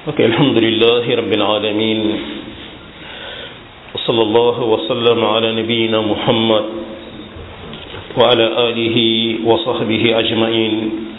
ok alhamdulilah rabbil alamin wa sallallahu wa sallam ala nabiyina muhammad wa ala alihi wa sahbihi ajmain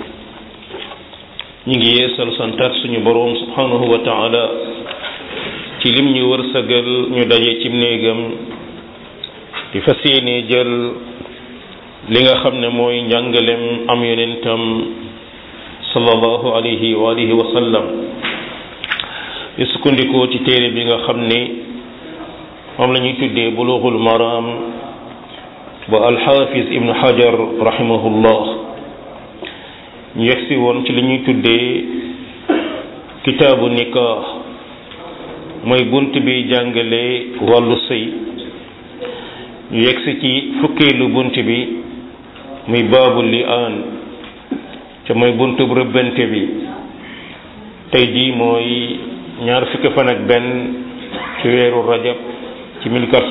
ñi ngi yeesal santaat suñu boroom subhanahu wa taala ci lim ñu wërsëgal ñu daje ci néegam di fas yéene jël li nga xam ne mooy njàngalem am yonentam sallallahu alayhi wa alihi wa sallam di sukkandikoo ci téere bi nga xam ne moom la ñuy tuddee bulughul maram ba alxaafis ibnu hajar rahimahullah ñu yegsi woon ci li ñuy tuddee kitaabu nikah mooy bunt bi jàngale wàllu sëy ñu yegsi ci fukkeelu bunt bi muy baabu li aan ca mooy buntu bu rëbbante bi tey jii mooy ñaar fukki fan ak benn ci weeru rajab ci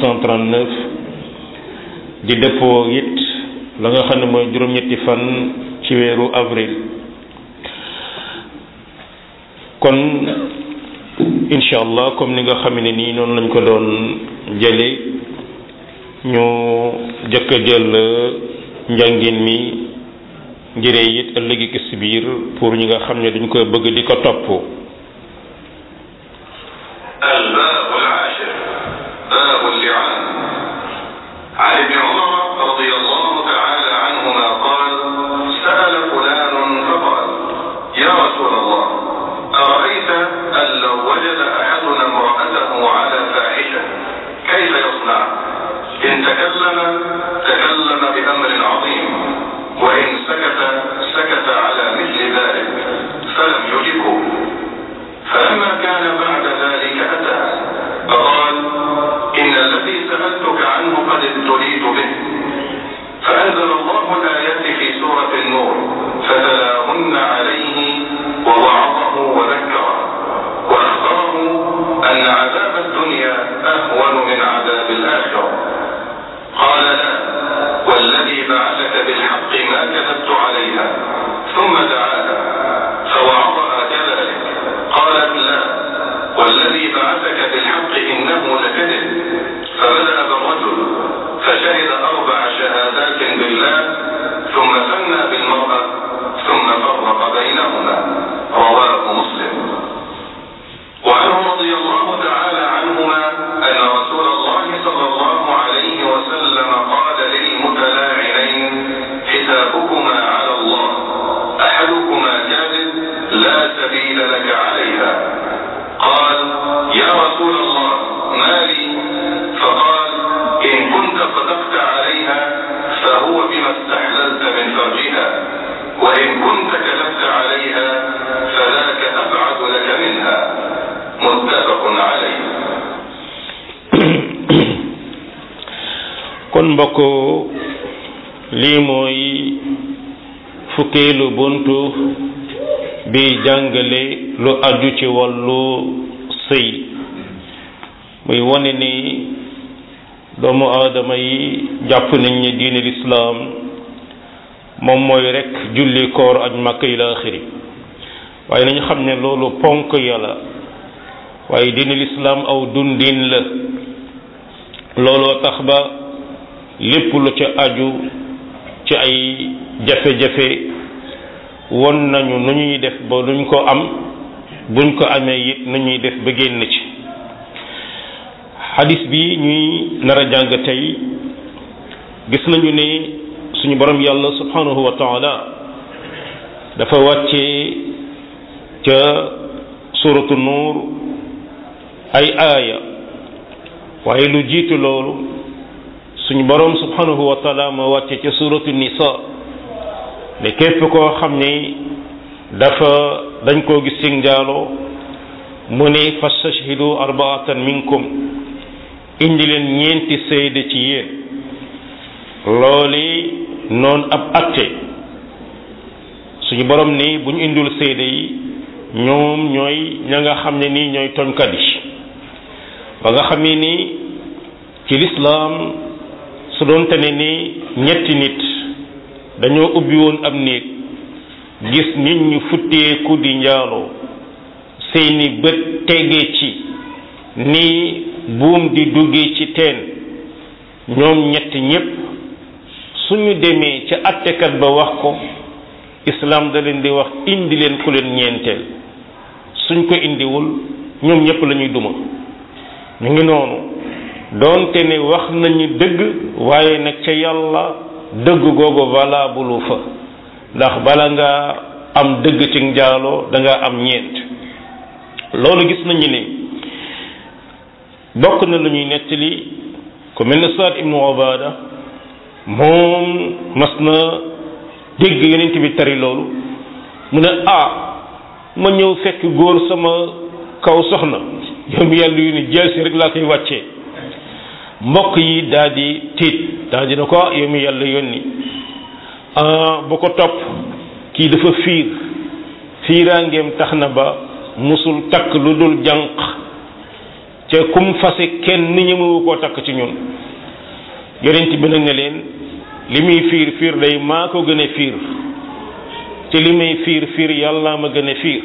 1439 di dëppoo it la nga xam ne mooy juróom-ñetti fan ci weeru avril kon incha allah comme ni nga xam ne nii noonu lañ ko doon jële ñu jëkk a jël njàngin mi ngiree it ëllëgi ki si biir pour ñi nga xam ne dañ koy bëgg di ko topp الباب العاشر باب اللعان عن ابن عمر رضي الله تعالى عنهما قال سأل فلان فقال يا رسول الله أرأيت أن لو وجد أحدنا امرأته على فاحشة كيف يصنع إن تكلم تكلم بأمر عظيم وإن سكت سكت على مثل ذلك فلم يجبه فلما كان بعد ذلك أتى فقال إن الذي سألتك عنه قد ابتليت به فأنزل الله الآيات في سورة النور فتلاهن عليه ووعظه وذكره وأخبره أن عذاب الدنيا أهون من عذاب الآخرة قال لا والذي بعثك بالحق ما كذبت عليها ثم دعاها فوعظها كذلك قالت لا والذي بعثك بالحق إنه لكذب فبدأ بالرجل فشهد أربع شهادات بالله ثم ثنى بالمرأة ثم فرق بينهما رواه مسلم وعنه رضي الله تعالى عنهما أن رسول الله صلى الله عليه وسلم قال للمتلاعنين حسابكما على الله أحدكما كاذب لا سبيل لك عليها قال يا رسول الله ما لي فقال إن كنت صدقت عليها فهو بما استحللت من فرجها وإن كنت كذبت عليها فذاك أبعد لك منها متفق عليه kon mbokk lii mooy fukkeelu buntu bi jàngale lu aju ci wàllu sëy muy wane ni doomu aadama yi jàpp nañ ne diine lislaam moom mooy rekk julli koor ak makk ila axiri waaye nañu xam ne loolu ponk yàlla waaye diine lislaam aw dundin la looloo tax ba lépp lu ca aju ci ay jafe-jafe won nañu nu ñuy def ba luñ ko am buñ ko amee it nu ñuy def ba génn ci xadis bi ñuy nar a jàng tey gis nañu ne suñu borom yàlla subhanahu wa taala dafa wàccee ca suratu nuur ay aaya waaye lu jiitu loolu suñu borom subhanahu wa taala ma wàcce ca suratu nisa ne képp koo xam ne dafa dañ koo gis ci njaaloo mu ne fastashhidu arbaatan minkum indi leen ñeenti seede ci yéen looli noonu ab atte suñu borom ni bu ñu indul seede yi ñoom ñooy ña nga xam ne nii ñooy toñkat yi ba nga xam ne nii ci lislaam su doonte ne ni ñetti nit dañoo ubbi woon am néeg gis nit ñu futteeku di njaaloo seeni bët tege ci ni buum di duggee ci teen ñoom ñett ñépp suñu demee ca attekat ba wax ko islam da leen di wax indi leen ku leen ñeenteel suñ ko indiwul ñoom ñépp la ñuy duma ñu ngi noonu doonte ne wax nañu dëgg waaye nag ca yàlla dëgg googu valable fa ndax bala nga am dëgg ci njaaloo da nga am ñeent loolu gis nañu ne bokk na lu ñuy nettali ku mel ne Saad ibnu Obada moom mas na dégg yonent bi tari loolu mu ne ah ma ñëw fekk góor sama kaw soxna yow mi yàlla yu ni jël si rek laa koy wàccee mbokk yi daal di tiit daal di na ko yow mi yàlla yónni bu ko topp kii dafa fiir fiiraangeem tax na ba musul takk lu dul jànq ca kum fase kenn ñemewu koo takk ci ñun yonent bi nag ne leen li muy fiir fiir day maa ko gën a fiir te li may fiir fiir yàlla ma gën a fiir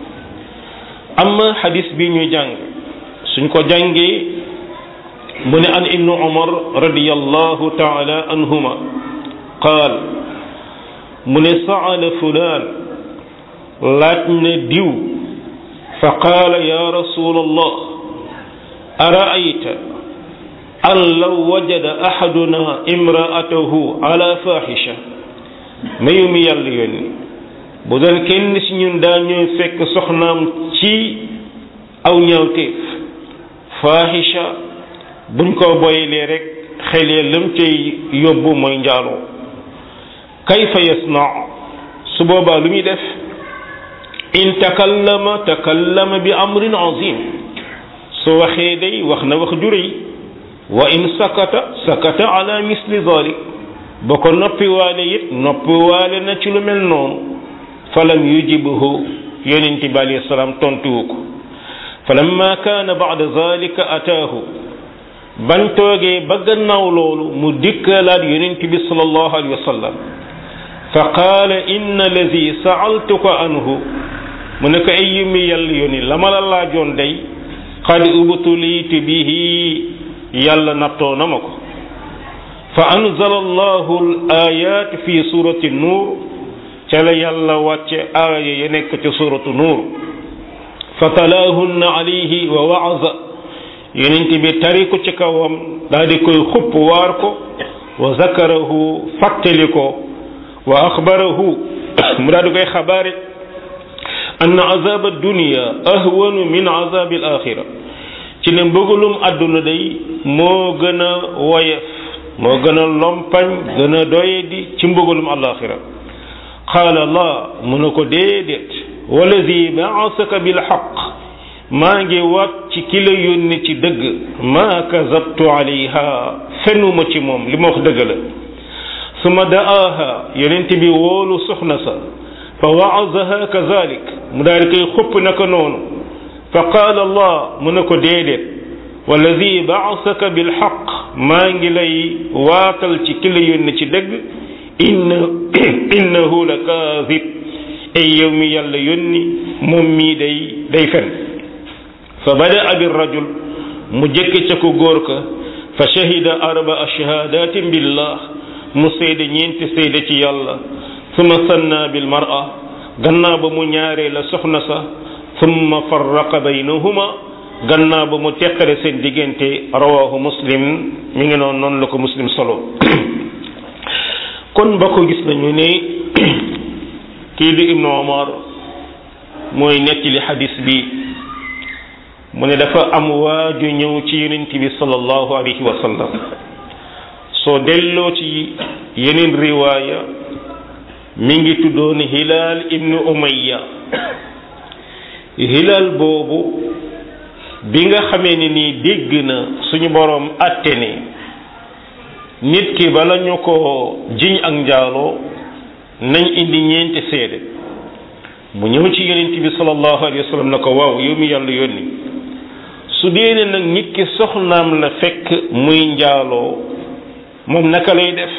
amma xadis bi ñuy jàng suñ ko jàngee mu ne an ibnu umar radiyallahu taala anhuma qaal mu ne saala fulaan laaj na diw fa qaala ya rasul allah araayta an law wajada ahaduna imraatahu ala fahisha mayu mi yàlla yónni bu doon kenn ci ñun daa ñëw fekk soxnaam ci aw ñaawteef fahisha buñ ko boyelee rek xelee lam cay yóbbu mooy njaaloo kayfa yasna su boobaa lu muy def in takallama takallama bi amrin azim su waxee day wax na wax ju rëy wa in sakata sakata ala misli dalik ba ko noppiwaale it noppiwaale na ci lu mel noonu falam yujibhu yonent bi alayhi salaam tontuwu ko falamma kaana ba'da zalika ataahu bañ toogee ba gannaaw loolu mu dikkalaat yonent bi sallallahu alayhi wa sallam fa qaala inna alladi sa'altuka anhu mu ne ko ay yumi yàlla yónni la ma la laajoon day qad ubtuliitu bihi yàlla nattoo na ma ko fa anzala allahu al ayat fi surati nuur ca la yàlla wàcce aaya ya nekk ci suratu nuur fa talaahunna alayhi wa waaza yonent bi tari ko ci kawam daal di koy xupp waar ko wa zakarahu fàttali ko wa axbarahu mu daal di koy xabaare ann azab addunia ahwanu min azab al axira ci ne mbëggalum àdduna day moo gën a woyef moo gën a lompañ gën a doyedi ci mbëggalum alaxira qaala la mu ne ko déedéet walladi baasaka bilxaq maa ngi waat ci ki la yónni ci dëgg maa kazabtu alayha fenuma ci moom li ma wax dëgg la suma da'aaha yonent bi woolu soxna sa fa waazaha kazalik mu daal di koy xupp naka noonu fa qaala allah mu ne ko déedéet walladi baasaka bilxaq maa ngi lay waatal ci ki la yónni ci dëgg inna innahu la kaazib ay yow mi yàlla yónni moom mii day day fen fa badaa bi rajul mu jëkk ca ko góor ka fa shahida arbaa shahadatin billah mu seede ñeenti seede ci yàlla summa sanna bil mar'a gannaaw ba mu ñaaree la soxna sa summa farraqa baynahuma gannaaw ba mu teqale seen diggante rawahu muslim mi ngi noonu noonu la ko muslim solo kon ba ko gis nañu ne kii di ibnu omar mooy nettali xadis bi mu ne dafa am waaju ñëw ci yonent bi sallallahu alayhi wa sallam soo delloo ci yeneen riwaaya mi ngi tuddoon hilaal ibnu umayya hilaal boobu bi nga xamee ne nii dégg na suñu boroom atte ne nit ki bala ñu ko jiñ ak njaaloo nañ indi ñeenti seede mu ñëw ci yonent bi sallallahu alayhi wa sallam na ko waaw yow mi yàlla yónni su dee ne nag nit ki soxnaam la fekk muy njaaloo moom naka lay def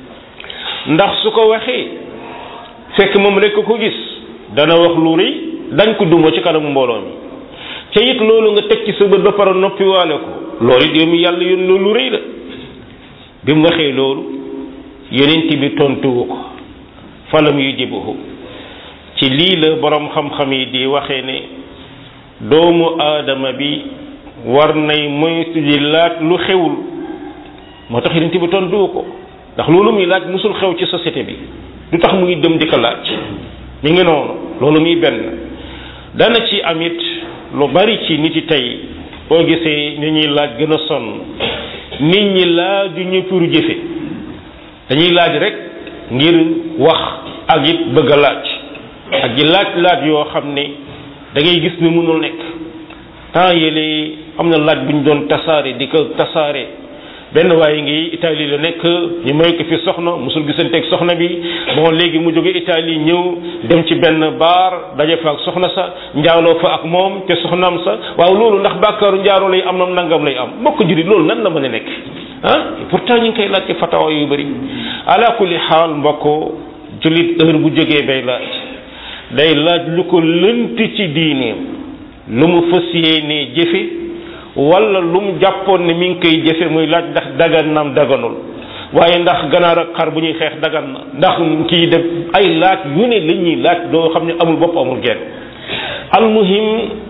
ndax su ko waxee fekk moom rekk ko gis dana wax lu rëy dañ ko duma ci kanamu mbooloo mi ca it loolu nga teg ci sa bët ba pare noppiwaale ko loolu it yow mi yàlla yoon loolu rëy la bi mu waxee loolu yonent bi tontuwu ko falam yujibuhu ci lii la borom xam-xam yi di waxee ne doomu aadama bi war nay moytu di laaj lu xewul moo tax yonent bi tontuwu ko ndax loolu muy laaj musul xew ci société bi du tax muy dem di ko laaj mi ngi noonu loolu muy benn dana ci amit lu bari ci nit yi tey boo gisee ni ñuy laaj gën a sonn nit ñi laaju ñu pour jëfe dañuy laaj rek ngir wax ak it bëgg a laaj ak ji laaj laaj yoo xam ne da ngay gis ni mënul nekk temps yële am na laaj bu ñu doon tasaare di ko tasaare benn waaye ngi Italie la nekk ñu may ko fi soxna musul gisanteeg soxna bi bon léegi mu jóge Italie ñëw dem ci benn baar daje fa ak soxna sa njaaloo fa ak moom te soxnaam sa waaw loolu ndax bàkkaaru njaaloo lay am na nangam lay am mbokk jurit loolu nan la mën a nekk ah pourtant ñu ngi koy laaj ci fatawa yu bëri ala kulli xaal mbokk julit heure bu jógee bay laaj day laaj lu ko lënt ci diineem lu mu fas yéenee jëfe wala lu mu jàppoon ne mi ngi koy jëfe muy laaj ndax dagan naam daganul waaye ndax ganaar ak xar bu ñuy xeex dagan na ndax kii def ay laaj yu ne la ñuy laaj doo xam ne amul bopp amul genn almuhim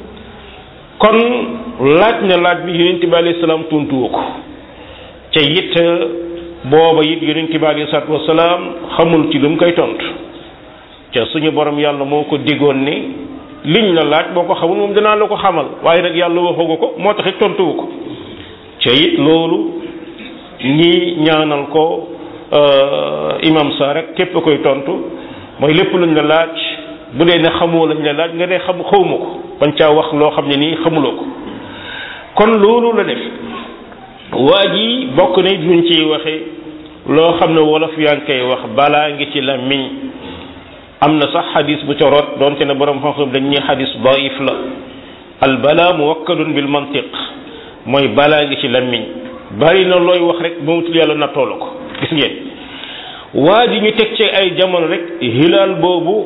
kon laaj na laaj bi yonent bi alayhi salaam tuntuwu ko ca it booba it yonent bi alayhi salaatu wasalaam xamul ci lu mu koy tontu ca suñu borom yàlla moo ko diggoon ni liñ la laaj boo ko xamul moom dinaa la ko xamal waaye nag yàlla waxagu ko moo tax it tontuwu ko ca it loolu ñi ñaanal ko imam sa rek képp koy tontu mooy lépp luñ la laaj bu dee ne xamoo lañ la laaj nga ne xam xawma ko bañ caa wax loo xam ne nii xamuloo ko kon loolu la def waa ji bokk na luñ ciy waxe loo xam ne wolof yaa ngi koy wax balaa ngi ci la miñ am na sax xadis bu ca rot doonte ne borom xam-xam dañ ñuy xadis daif la al bala muwakkalun bil mantiq mooy balaa ngi ci lammiñ bari na looy wax rek moomutul yàlla nattoo la ko gis ngeen waa ji ñu teg ci ay jamono rek hilaal boobu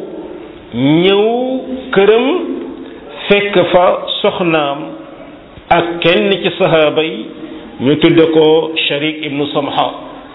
ñëw këram fekk fa soxnaam ak kenn ci sahaaba yi ñu tudde ko sharik ibnu samha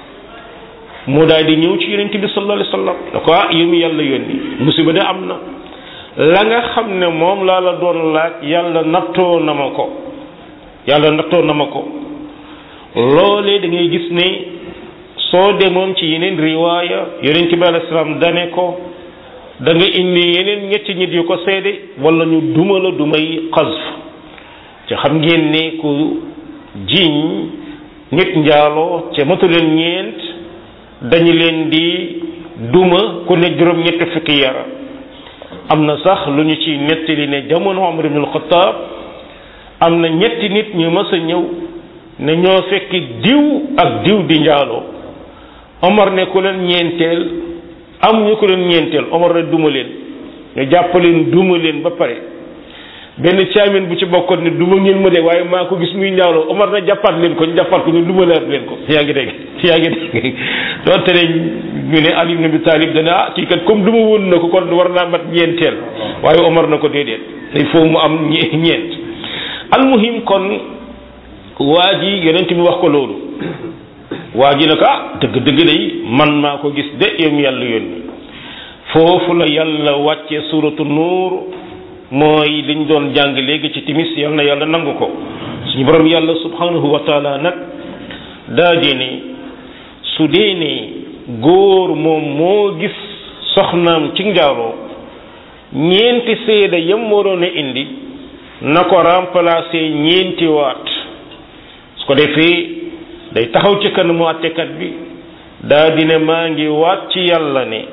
mu daal di ñëw ci yonent bi sallallahu alayhi wasallam da ko ah yow mi yàlla yónni musiba de am na la nga xam ne moom laa la doon laaj yàlla nattoo na ma ko yàlla nattoo na ma ko loolee da ngay gis ne soo demoon ci yeneen riwaaya yonent bi alayhi salaam dane ko da nga indi yeneen ñetti nit yu ko seede wala ñu duma la dumay xasf ci xam ngeen ne ku jiiñ nit njaaloo ca matu leen ñeent dañu leen di duma ku ne juróom ñetti fukki yara am na sax lu ñu ci nettali ne jamono Umar ibn al-Khattab am na ñetti nit ñu mës a ñëw ne ñoo fekk diw ak diw di njaaloo Omar ne ku leen ñeenteel am ñu ko leen ñeenteel Omar ne duma leen ñu jàpp leen duma leen ba pare benn caamin bu ci bokkoon ne duma ngeen ma de waaye maa ko gis muy njaaloo Omar na jàppaat leen ko ñu jàppaat ko ñu duma laat leen ko yaa ngi dégg yaa ngi dégg doonte ne ñu ne Ali ibn Abi Talib dana ah kii kat comme duma woon na ko kon war naa mat ñeenteel waaye Omar na ko déedéet il faut mu am ñeent almuhim kon waa ji yonent bi wax ko loolu waa ji ne ko ah dëgg dëgg day man maa ko gis de yow mi yàlla yónni foofu la yàlla wàcce suratu nuur mooy liñ doon jàng léegi ci timis yal na yàlla nangu ko suñu borom yàlla subhanahu wa taala nag daa di ne su dee ne góor moom moo gis soxnaam ci njaaloo ñeenti seede yam waroon a indi na ko remplacer ñeenti waat su ko defee day taxaw ci kanamu àttekat bi daa di ne maa ngi waat ci yàlla ne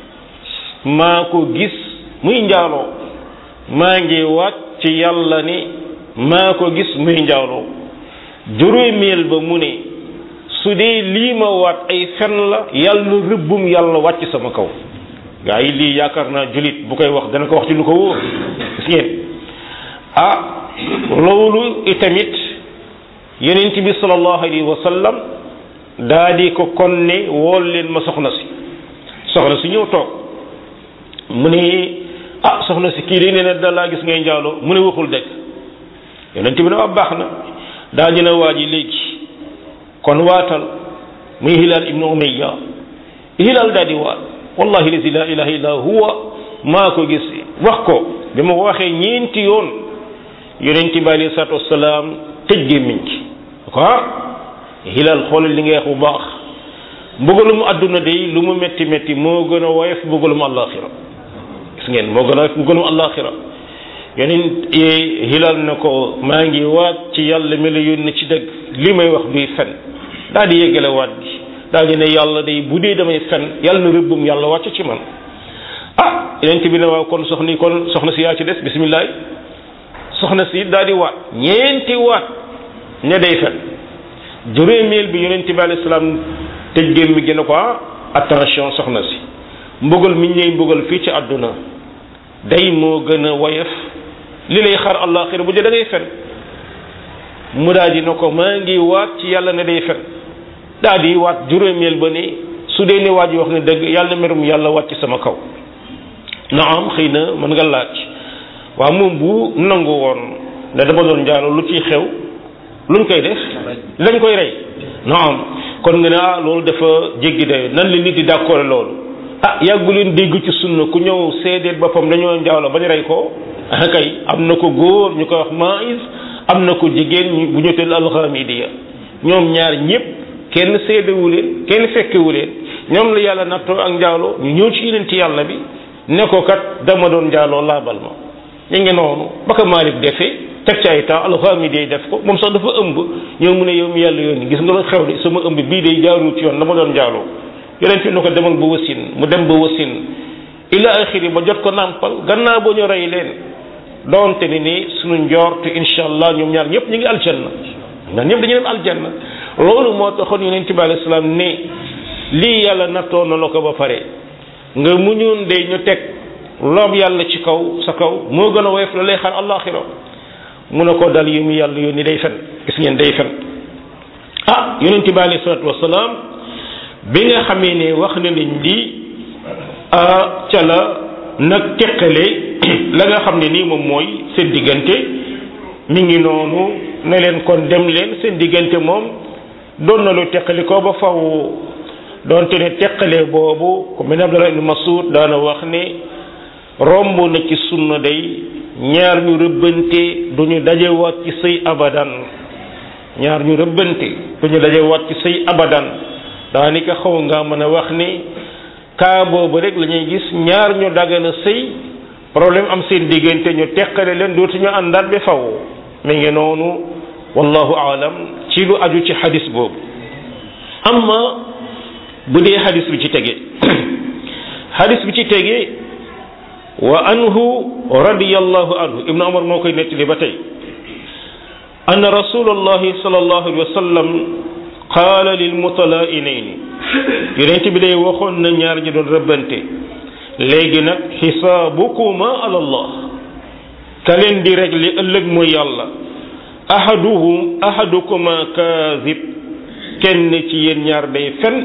maa ko gis muy njaaloo maa ngi waat ci yàlla ne maa ko gis muy njaaloo juróomeel ba mu ne su dee lii ma waat ay fen la yàlla rëbbum yàlla wàcc sama kaw gaa yi lii yaakaar naa julit bu koy wax dana ko wax ci lu ko wóor gis ngeen ah loolu itamit yonent bi sallallahu alayhi wa sallam daa di ko kon ne wool leen ma soxna si soxna si ñëw toog mu ne ah soxna si kii de nee na da laa gis ngay njaaloo mu ne waxul dëgg yonent bi ne waa baax na daa ñu ne waa ji léegi kon waatal muy hilal ibnu umayya hilal daal di waat wallahi lazi la ilaha illa huwa maa ko gis wax ko bi ma ko waxee ñeenti yoon yonent bi alayhi salaatu wasalaam tëj gémmiñ ci ko ah hilal xoolal li nga wax bu baax mbugalum àdduna day lu mu metti metti moo gën a woyof mbugalum àllaaxira gis ngeen moo gën a woyof mbugalum àllaaxira yeneen hilal na ko maa ngi waat ci yàlla mi la yónni ci dëgg li may wax duy fen daal di yeggale waat gi daal di ne yàlla day bu dee damay fen yàlla na rëbbum yàlla wàcc ci man ah yeneen bi ne waaw kon soxna kon soxna si yaa ci des bisimilah soxna si daal di waat ñeenti waat ne day fen juróomeel bi yonent bi alayhi salaam tëj géem mi gën a ko attention soxna si mbugal mi ñuy mbugal fii ci àdduna day moo gën a woyof li lay xar àllaaxira bu dee da ngay fen mu daal di na ko maa ngi waat ci yàlla ne day fen daal di waat juróomeel ba ni su dee ne waa ji wax ne dëgg yàlla merum yàlla wàcc sama kaw na am xëy na mën nga laaj waaw moom bu nangu woon ne dama doon njaalo lu ciy xew luñ koy def lañ koy rey na am kon nga ne ah loolu dafa jéggi dayo nan la nit di d'accord loolu ah yàggu leen dégg ci sunna ku ñëw seedeel boppam dañoo njaalo bañ rey ko ah kay am na ko góor ñu koy wax maïs am na ko jigéen bu ñu teel alxamidiya ñoom ñaar ñëpp kenn seedewu leen kenn fekkewu leen ñoom la yàlla nattoo ak njaalo ñu ñëw ci yeneen ci yàlla bi ne ko kat dama doon njaaloo laabal ma ñu ngi noonu ba ko Malick defee teg ci ay temps alxamidiya def ko moom sax dafa ëmb ñëw mu ne yow mi yàlla yónni gis nga la xew de sama ëmb bii day jaarul ci yoon dama doon njaaloo yeneen fi ne ko demal ba wasin mu dem ba wasin ila axiri ba jot ko nàmpal gannaaw ba ñu rey leen doonte ni ni suñu njort incha allah ñoom ñaar ñëpp ñu ngi aljanna ñaar ñëpp dañu dem aljanna loolu moo taxoon yonent bi alayhi salaam ne lii yàlla nattoo na la ko ba pare nga muñoon de ñu teg loob yàlla ci kaw sa kaw moo gën a woyof la lay xaar àllaaxira mu ne ko dal yu mu yàlla yónni day fen gis ngeen day fen ah yonent bi alayhi salaatu wasalaam bi nga xamee ne wax na nañ di ca la nag teqale la nga xam ne nii moom mooy seen diggante mi ngi noonu ne leen kon dem leen seen diggante moom doon na lu teqali ko ba faw doonte ne teqale boobu ku mel ne Abdallah ibn Mas'ud daana wax ne romb na ci sunna day ñaar ñu rëbbante du ñu dajewaat ci sëy abadan ñaar ñu rëbbante du ñu dajewaat ci sëy abadan daanaka xaw nga mën a wax ni kaa boobu rek la ñuy gis ñaar ñu dagana sëy problème am seen diggante ñu teqale leen dootuñu àndaat bi faw mi ngi noonu wallahu aalam ci lu aju ci xadis boobu amma bu dee xadis bi ci tege xadis bi ci tege wa anhu radiyallahu anhu ibnu umar moo koy nettali ba tey anna rasulallahi sallallahu alayhi wa sallam qaala lil mutalaa'inayni yonent bi day waxoon na ñaar ñi doon rëbbante léegi nag xisaabukuma ala allah ka leen di régler ëllëg mooy yàlla ahaduhum ahadukuma kaazib kenn ci yéen ñaar day fen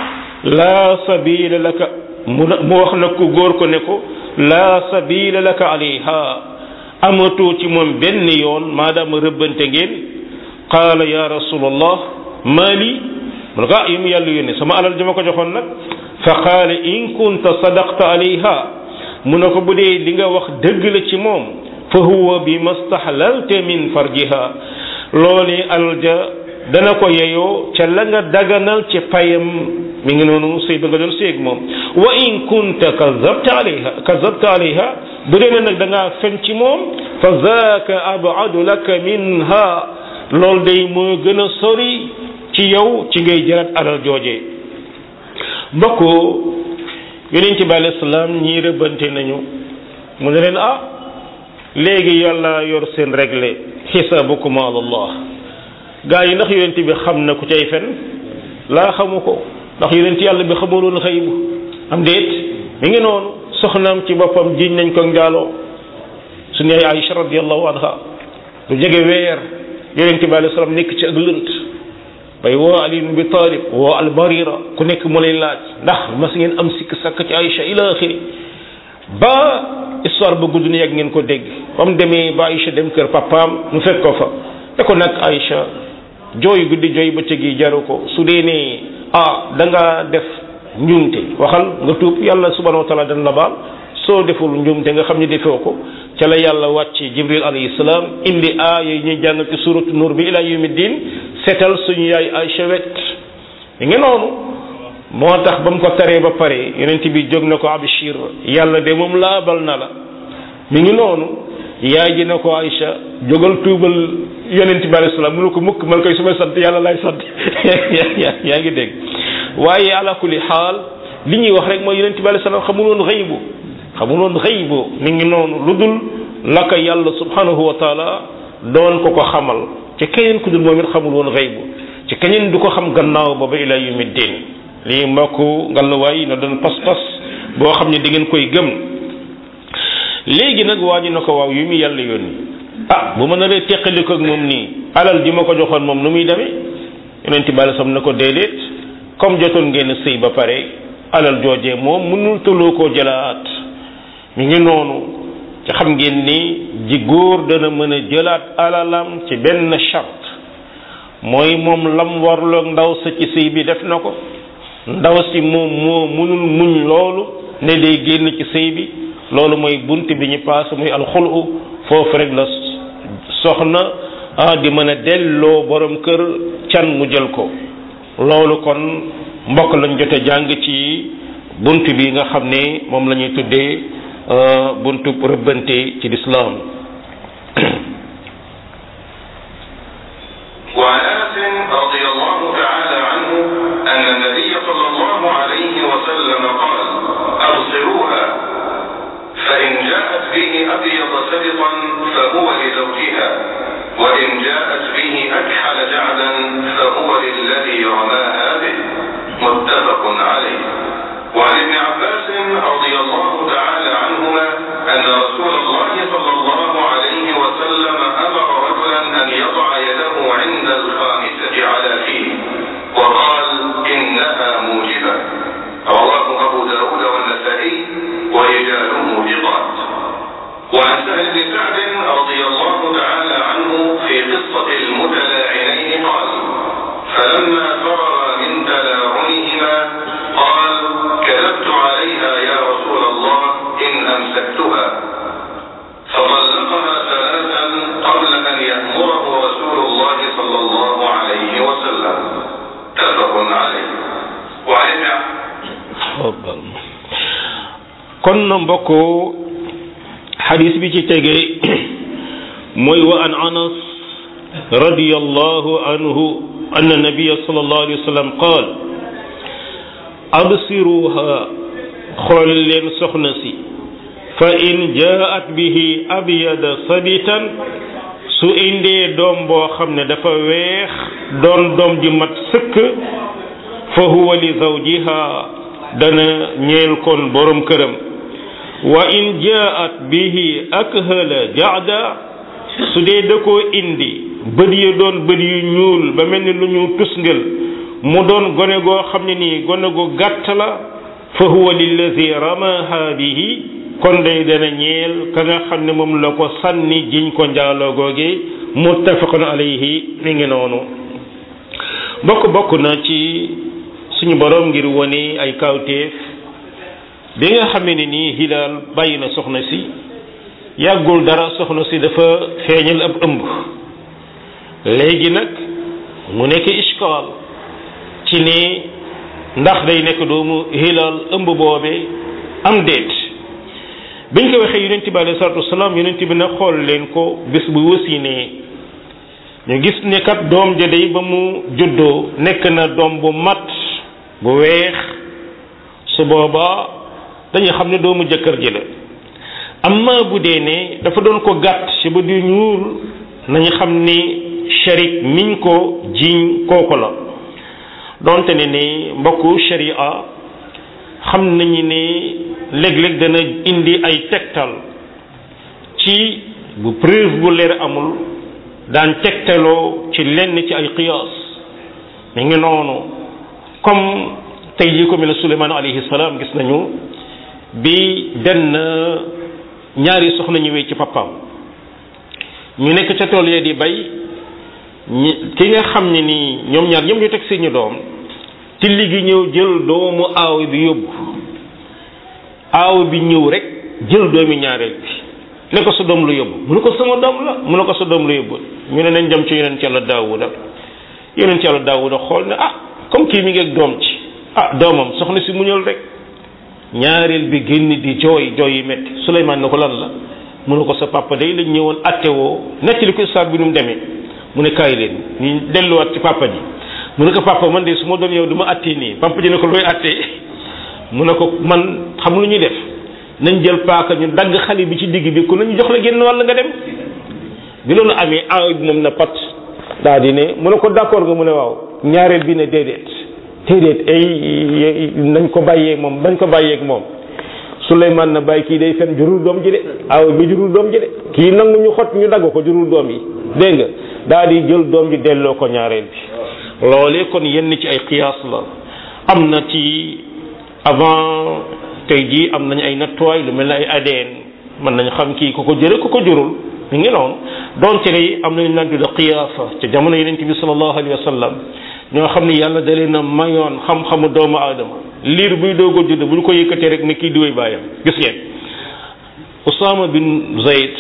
laa sabila laka mu mu wax na ku góor ko ne ko laa sabila laka alayha amatoo ci moom benn yoon maadaama rëbbante ngeen qaala ya rasulallah maali mu ne ko ah yi mu yàlla yónne sama alal ji ma ko joxoon nag fa qaala in kunta sadaqta alayha mu ne ko bu dee li nga wax dëgg la ci moom fa huwa bi mastahlalta min farjiha loole alal ja dana ko yeyoo ca la nga daganal ci payam mi ngi noonu sëy ba nga doon séeg moom wa in kunta kazabta alayha kazabta alayha bu dee nag da ngaa fen ci moom fa zaaka abadu laka minha loolu day moo gën a sori ci yow ci ngay jërat alal jooje mbokk yonent bi alayhi salaam ñii rëbbante nañu mu ne leen ah léegi yàlla yor seen réglé xisaabukum ala allah gaa yi ndax yonent bi xam na ku cay fen laa xamu ko ndax yonent yàlla bi xamuloon xëybu am déet mi ngi noonu soxnaam ci boppam jiñ nañ ko njaaloo suñu yaay Aïcha radiyallahu anha lu jege weer yonent bi alayhi salaam nekk ci ak lënt bay woo Ali ibn Abi Talib woo al Barira ku nekk mu lay laaj ndax mas ngeen am sikk sakk ci Aïcha ila axiri ba histoire ba gudd na yàgg ngeen ko dégg ba mu demee ba Aïcha dem kër papaam mu fekk ko fa te ko nag Aïcha jooy guddi jooy bëccëg yi jaru ko su dee ne ah da nga def njuumte waxal nga tuub yàlla subhanahu wa taala dana la baal soo deful njuumte nga xam ne defoo ko ca la yàlla wàcce jibril alayhi salaam indi aaya yi ñuy jàng ci suratu nur bi ila yawmi din seetal suñu yaay Aïcha wet mi ngi noonu moo tax ba mu ko taree ba pare yonent bi jóg na ko abshir yàlla de moom laabal na la mi ngi noonu yaay ji na ko Aïcha jógal tuubal yonent bi alayhi salaam mënu ko mukk man koy su may sant yàlla lay sant yaa ngi dégg waaye ala kulli xaal li ñuy wax rek mooy yonent bi alayhi salaam xamul woon xëybu xamul woon xëybu mi ngi noonu lu dul la ko yàlla subhanahu wa taala doon ko ko xamal ci keneen ku dul moom it xamul woon xëybu ci keneen du ko xam gannaaw ba ba ila yawmi din lii mbokk ngallaawaay na doon pas-pas boo xam ne di ngeen koy gëm léegi nag waa ji na ko waaw yu mu yàlla yónni ah bu ma naree teqali ko ak moom nii alal ji ma ko joxoon moom nu muy demee yonent bi alei sam na ko déedéet comme jotoon ngeen sëy ba pare alal joojee moom mënul tëloo koo jëlaat mi ngi noonu ci xam ngeen ni ji góor dana mën a jëlaat alalam ci benn charte mooy moom lam warloog ndaw sa ci sëy bi def na ko ndaw si moom moo mënul muñ loolu ne day génn ci sëy bi loolu mooy bunt bi ñu paase muy alxulu foofu rek la soxna ah di mën a delloo borom kër can mu jël ko loolu kon mbokk lañ jote jàng ci bunt bi nga xam ne moom la ñuy tuddee buntu rëbbante ci lislaam وعن انس رضي الله تعالى عنه ان النبي صلى الله عليه وسلم قال ابصروها فان جاءت به ابيض سبطا فهو لزوجها وان جاءت به اكحل جعدا فهو للذي رماها به متفق عليه وعن ابن عباس رضي الله تعالى عنهما ان رسول الله صلى الله عليه وسلم امر رجلا ان يضع يده عند الخامسه على فيه وقال انها موجبه رواه ابو داود والنسائي ورجاله ثقات وعن سهل بن سعد رضي الله تعالى عنه في قصه المتلاعنين قال فلما فرغ من تلاعنهما قال كذبت عليها يا رسول الله ان امسكتها فطلقها ثلاثا قبل ان يامره رسول الله صلى الله عليه وسلم متفق عليه وعن ابن kon na mbokk xadis bi ci tege mooy wa an anas radiyallahu anhu anna nabiya sallallahu alayhi wa sallam qaal absiruha xool leen soxna si fa in jaat bihi abyada sabitan su indee doom boo xam ne dafa weex doon doom ji mat sëkk fa huwa li zawjiha dana ñeel kon borom këram wa in jaat bihi akhala jaada su dee da koo indi bët yi doon bët yu ñuul ba mel ni lu ñu tusngal mu doon gone goo xam ne nii gone gu gàtt la fa huwa lillazi ramaha bihi kon day dana ñeel ka nga xam ne moom la ko sànni jiñ ko njaaloo googe muttafaqun alayhi mi ngi noonu bokk bokk na ci suñu borom ngir wone ay kawteef bi nga xamee ne nii hilaal bàyyi na soxna si yàggul dara soxna si dafa feeñal ab ëmb léegi nag mu nekk iskaal ci ni ndax day nekk doomu hilaal ëmb boobe am déet biñ ko waxee yonent bi alayhi salaatu wasalaam yonent bi na xool leen ko bis bu wasinee ñu gis ne kat doom ja day ba mu juddoo nekk na doom bu mat bu weex su boobaa dañuy xam ne doomu jëkkër ji la amma bu dee ne dafa doon ko gàtt ci ba du ñuul nañu xam ni sharik miñ ko jiiñ kooku la donte ne ni mbokku sharia xam nañu ne léeg-léeg dana indi ay tegtal ci bu preuve bu leer amul daan tegtaloo ci lenn ci ay qiyaas mi ngi noonu comme tey jii ko mel ne Suleymaan alayhi salaam gis nañu bi benn ñaari soxna ñëwee ci papaam ñu nekk ca tool yee di bay ñi ki nga xam ne nii ñoom ñaar ñoom ñu teg seeni doom tilli gi ñëw jël doomu aaw bi yóbbu aaw bi ñëw rek jël doomi ñaareel bi ne ko sa doom lu yóbbu mu ne ko sama doom la mu ne ko sa doom lu yóbbu ñu ne nañ dem ci yonent yàlla daawuda yonent yàlla daawuda xool ne ah comme kii mi ngi ak doom ci ah doomam soxna si muñal rek ñaareel bi génn di jooy jooy yi metti Suleymaan ne ko lan la mu ne ko sa papa day lañ ñëwoon attewoo nettali ko histoire bi nu mu demee mu ne kaay leen ñu delluwaat ci papa ji mu ne ko papa man de su ma doon yow du ma attee nii papa ji ne ko looy attee mu ne ko man xam lu ñuy def nañ jël paaka ñu dagg xale bi ci digg bi ku nañu jox la génn wàll nga dem bi loolu amee aaw bi moom na pat daa di ne mu ne ko d'accord nga mu ne waaw ñaareel bi ne déedéet déedéet ay nañ ko bàyyeeg moom bañ ko bàyyeeg moom Souleymane na bàyyi kii day fen jurul doom ji de aaw bi jurul doom ji de kii nangu ñu xot ñu dagg ko jurul doom yi dégg nga daa di jël doom ji delloo ko ñaareel bi loolee kon yenn ci ay qiyaas la am na ci avant tey jii am nañu ay nattuwaay lu mel ne ay ADN mën nañu xam kii ku ko jële ku ko jurul ñu ngi noonu donte ne am nañu naan tudde qiyaafa ca jamono yonent bi sallallahu alayhi wa sallam ñoo xam ne yàlla da leen a mayoon xam-xamu doomu aadama liir buy doog a judd bu ñu ko yëkkatee rek ne kii diwee bàyyam gis ngeen Usaama bin Zayd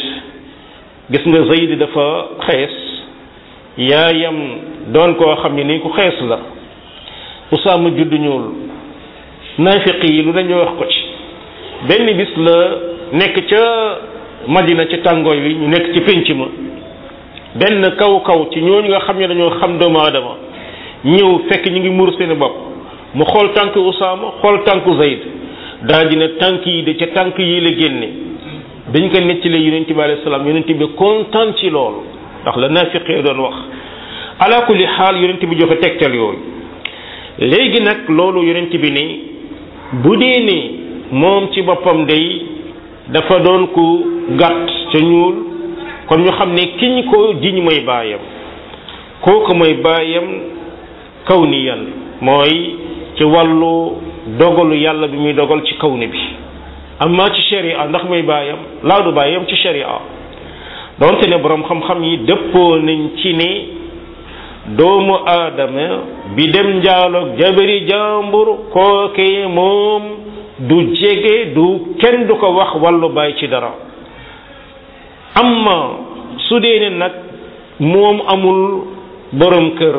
gis nga Zayd dafa xees yaayam doon koo xam ne nii ku xees la Usaama judd ñuul naafiq yi lu dañoo wax ko ci benn bis la nekk ca Madina ci tàngooy wi ñu nekk ci pénc ma benn kaw kaw ci ñooñu nga xam ne dañoo xam doomu aadama ñëw fekk ñu ngi muur seeni bopp mu xool tànk Usaama xool tànku Zayd daal di ne tànk yi de ca tànk yi la génne dañ ko nettalee yonent bi alayhi salaam yonent bi kontaan ci loolu ndax la naafiqee doon wax ala kulli xaal yonent bi joxe tegtal yooyu léegi nag loolu yonent bi ni bu dee ni moom ci boppam day dafa doon ku gàtt ca ñuul kon ñu xam ne kiñ ko jiñ mooy baayam kooku mooy baayam kawniyan mooy ci wàllu dogalu yàlla bi muy dogal ci kawni bi amma ci sharia ndax mooy baayam laa du baayam ci sharia donte ne borom xam-xam yi dëppoo nañ ci ne doomu aadama bi dem njaaloog jabari jàmbur kooke moom du jege du kenn du ko wax wàllu baay ci dara amma su dee ne nag moom amul borom kër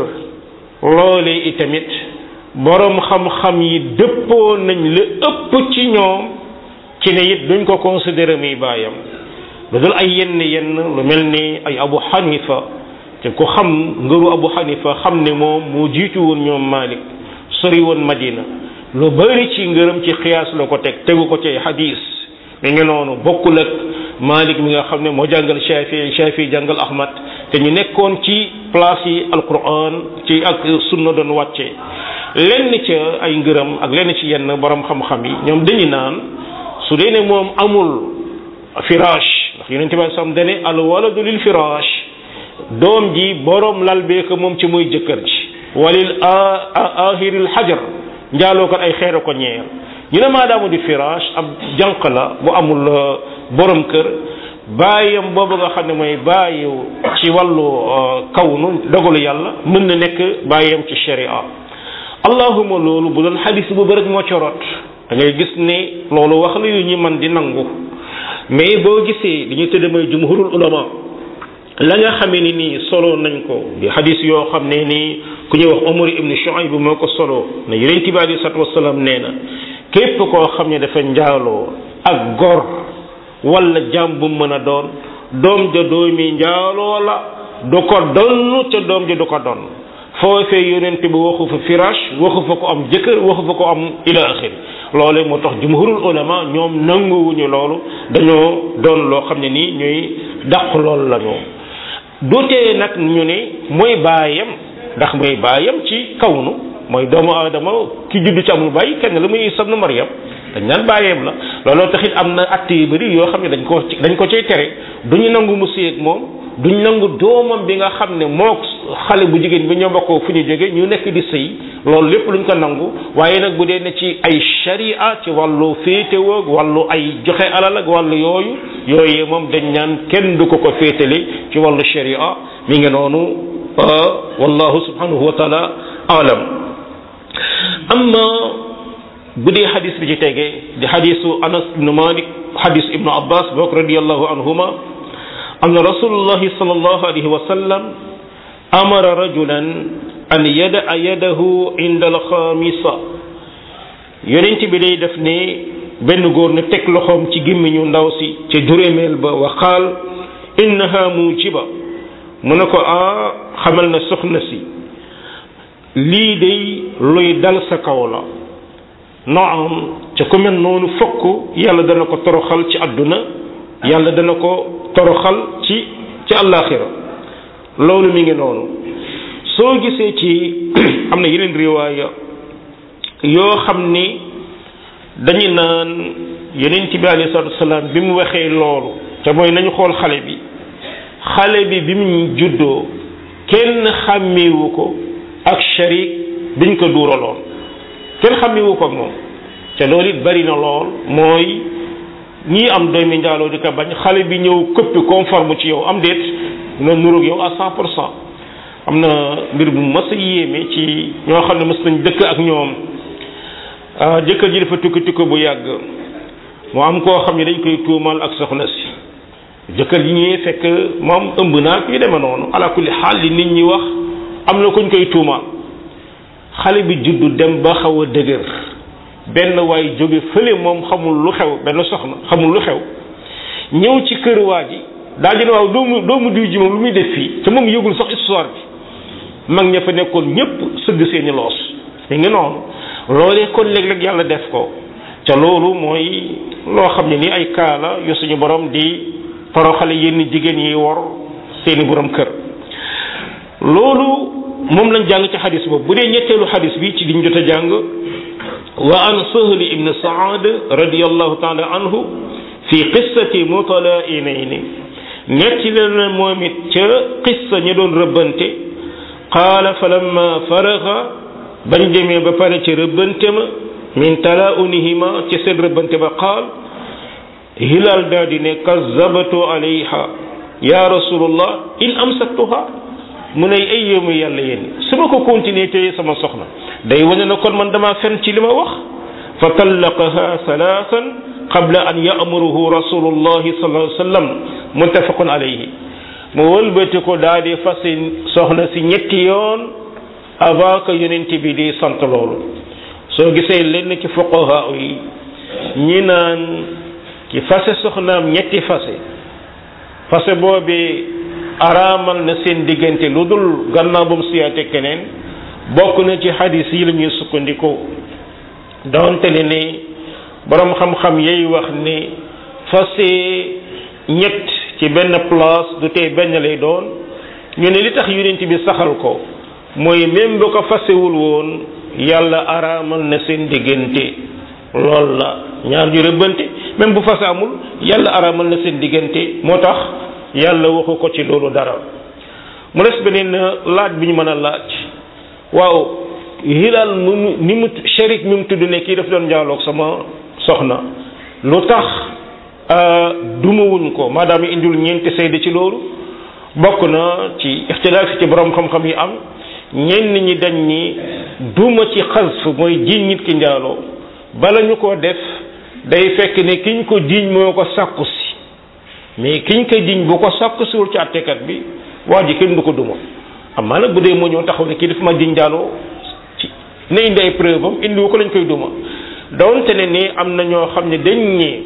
loole itamit borom xam-xam yi dëppoo nañ la ëpp ci ñoom ci ne it duñ ko considéré muy baayam lu dul ay yenn yenn lu mel ni ay abu xanifa te ku xam ngëru abu xanifa xam ne moom moo jiitu woon ñoom malik sori woon madina lu bari ci ngërëm ci xiyaas la ko teg tegu ko ci ay hadis mi ngi noonu bokkul ak malik mi nga xam ne moo jàngal shafi shafi jàngal ahmad te ñu nekkoon ci place yi alquran ci ak sunna doon wàcce lenn ca ay ngërëm ak lenn ci yenn borom xam-xam yi ñoom dañu naan su dee ne moom amul firaash ndax yonente bi sam dane al waladu lil firaash doom ji borom lal bee ko moom ci muy jëkkër ji walil ahiril hajar njaaloo kat ay xeer ko ñeer ñu ne maadaamu di firaash ab jànq la bu amul borom kër baayam boobu nga xam ne mooy baayu ci wàllu kawnu dogalu yàlla mën na nekk baayam ci sharia allahuma loolu bu doon xadis bu bëri moo corot da ngay gis ne loolu wax la yu ñu man di nangu mais boo gisee li ñu tëdd mooy jumhurul ulama la nga xamee ni nii solo nañ ko di xadis yoo xam ne nii ku ñuy wax Umar ibn Shuayb moo ko solo ne yonent bi alei salatu wasalaam nee na képp koo xam ne dafa njaaloo ak gor wala jàmm bu mën a doon doom ja doomi njaaloo la du ko donn ca doom ja du ko donn foofee yonent bi waxu fa firaash waxu fa ko am jëkkër waxu fa ko am ila axiri loolee moo tax jumhurul ulama ñoom nanguwuñu loolu dañoo doon loo xam ne nii ñuy dàq loolu la ñu dutee nag ñu ne mooy baayam ndax mooy baayam ci kawnu mooy doomu aadama ki judd ci amul bàyyi kenn la muy Isa ibnu Maryam dañ naan bàyyeem la looloo taxit am na att yu bëri yoo xam ne dañ ko dañ ko cay tere du ñu nangu mu séy ak moom duñ nangu doomam bi nga xam ne moo xale bu jigéen bi ñoo bokkoo fu ñu jóge ñu nekk di sëy loolu lépp luñ ko nangu waaye nag bu dee ne ci ay sharia ci wàllu féetewoog wàllu ay joxe alal ak wàllu yooyu yooyee moom dañ ñaan kenn du ko ko féetale ci wàllu sharia mi ngi noonu wallahu subhanahu wa taala alam amma bu dee xadis bi ci tegee di xadisu anas ibnu malik xadis ibnu abbas boog radiallahu anhuma أن رسول الله صلى الله عليه وسلم أمر رجلا أن يدع يده عند الخامسة yonent bi day def ne benn góor ne teg loxoom ci gémmiñu ndaw si ca juróomeel ba wa qaal innaha mujiba mu ne ko a xamal na soxna si lii day luy dal sa kaw la naam ca ku mel noonu fokk yàlla dana ko toroxal ci àdduna yàlla dana ko toroxal ci ci àllaaxira loolu mi ngi noonu soo gisee ci am na yeneen riwaaya yoo xam ni dañu naan yonent bi alayhi salaatu wasalaam bi mu waxee loolu te mooy nañu xool xale bi xale bi bi mu juddoo kenn xàmmiwu ko ak sharik biñ ko duuraloon kenn xàmmiwu ko ak moom te loolu it bari na lool mooy ñii am doomi njaaloo di ko bañ xale bi ñëw këppi conforme ci yow am déet na nuróog yow à cent pour cent am na mbir bu mas a yéeme ci ñoo xam ne mas nañ dëkk ak ñoom jëkkër ji dafa tukki tukki bu yàgg mu am koo xam ne dañ koy tuumal ak soxna si jëkkër ji ñëwee fekk moom ëmb naa yu demee noonu ala kulli xaal li nit ñi wax am na kuñ koy tuumaal xale bi juddu dem ba xaw a dëgër benn waay jóge fële moom xamul lu xew benn soxna xamul lu xew ñëw ci kër waa ji daal di ne waaw doomu doomu diw ji moom lu muy def fii te moom yëgul sax histoire bi mag ña fa nekkoon ñëpp sëgg seeni loos mi ngi noonu loolee kon léeg-léeg yàlla def ko ca loolu mooy loo xam ne ni ay kaala yu suñu borom di toroxale yenn jigéen yi wor seeni borom kër loolu moom lañ jàng ci xadis boobu bu dee ñetteelu xadis bi ci liñ jot a jàng wa an sahli ibn saad radiallahu taala anhu fi qissati mutalainayni netti leen moom it ca qissa ñi doon rëbbante qaala fa lamma faraga bañ demee ba pare ci rëbbante ma min talaunihima ci seen rëbbante ba qaal hilal daa di ne kazabatu alayha ya rasulullah in amsaktuha mu ne ay yéemu yàlla yéen su ma ko continuer téye sama soxna day wane na kon man dama fen ci li ma wax fa tallaqaha salaasan qabla an ya'muruhu rasulullahi sallallahu alayhi wa sallam muttafaqun alayhi mu wëlbati ko daa di fasi soxna si ñetti yoon avant que yonent bi di sant loolu soo gisee lenn ci fuqaha yi ñi naan ki fase soxnaam ñetti fase fase boobee araamal na seen diggante lu dul gannaaw ba mu siyaate keneen bokk na ci xadis yi la ñuy sukkandiku donte ne ne borom xam-xam yay wax ne fase ñett ci benn place du tey benn lay doon ñu ne li tax yonent bi saxal ko mooy même bu ko fasewul woon yàlla araamal na seen diggante lool la ñaar ñu rëbbante même bu fase amul yàlla araamal na seen diggante moo tax yàlla waxu ko ci loolu dara mu des beneen laaj bi ñu mën a laaj waaw hilal mu ni mu sharik mi mu tudd ne kii daf doon njaaloog sama soxna lu tax dumawuñ ko maadaama indul ñeenti seede ci loolu bokk na ci ixtilaaf ci borom xam-xam yi am ñenn ñi dañ ni duma ci xasf mooy jiiñ nit ki njaaloo bala ñu ko def day fekk ne kiñ ko jiiñ moo ko sàkku si mais kiñ ko jiiñ bu ko sàkku siwul ci àttekat bi waa ji kenn du ko duma amaa nag bu dee moo ñëw taxaw ne kii dafa ma jiiñ njaaloo ci ne indi ay preuve am indiwu ko lañ koy duma donte ne ni am na ñoo xam ne dañ ñi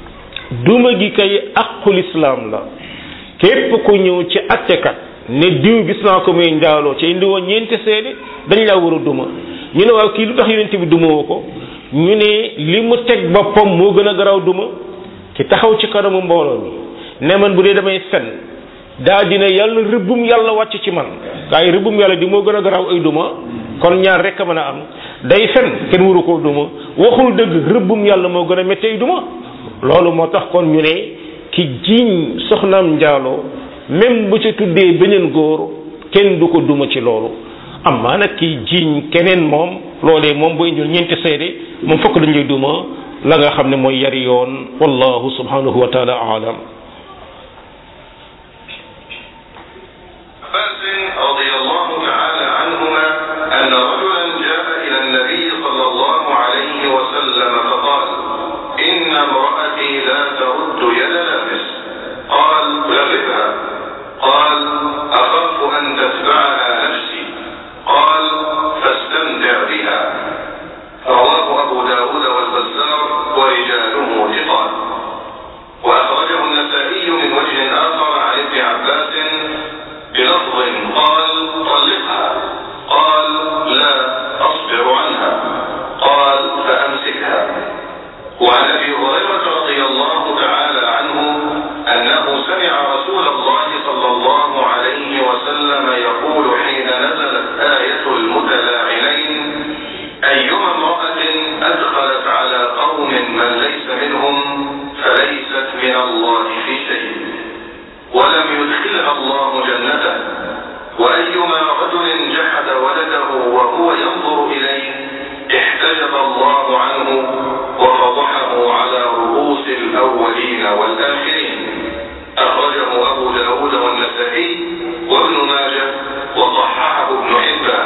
duma gi kay aqul islam la képp ku ñëw ci àttekat ne diw gis naa ko muy njaaloo ci indi woon ñeenti seede dañ laa war a duma ñu ne waaw kii lu tax yonent bi duma woo ko ñu ne li mu teg boppam moo gën a garaaw duma ki taxaw ci kanamu mbooloo mi ne man bu dee damay fen daa dina yàlla rëbbum yàlla wàcc ci man waaye rëbbum yàlla di moo gën a garaaw ay duma kon ñaar rek a mën a am day fen kenn waru koo duma waxul dëgg rëbbum yàlla moo gën a métti ay duma loolu moo tax kon ñu ne ki jiiñ soxnaam njaaloo même bu ca tuddee beneen góor kenn du ko duma ci loolu amma nag ki jiiñ keneen moom loolee moom boo indil ñeenti seede moom fokk dañ lay duma la nga xam ne mooy yari yoon wallahu subhanahu wa taala aalam عباس رضي الله تعالى عنهما أن رجلا جاء إلى النبي صلى الله عليه وسلم فقال إن امرأتي لا ترد يد لامس قال جربها قال أخاف أن تتبعها نفسي قال فاستمتع بها رواه أبو داود والبزار ورجاله ثقات وأخرجه النسائي من وجه آخر عن ابن عباس بلفظ قال طلقها قال لا أصبر عنها قال فأمسكها وعن أبي هريرة رضي الله تعالى عنه أنه سمع رسول الله صلى الله عليه وسلم يقول حين نزلت آية المتلاعنين أيما امرأة أدخلت على قوم من ليس منهم فليست من الله في شيء ولم يدخلها الله جنته وأيما رجل جحد ولده وهو ينظر إليه احتجب الله عنه وفضحه على رؤوس الأولين والآخرين أخرجه أبو داود والنسائي وابن ماجه وصححه ابن حبان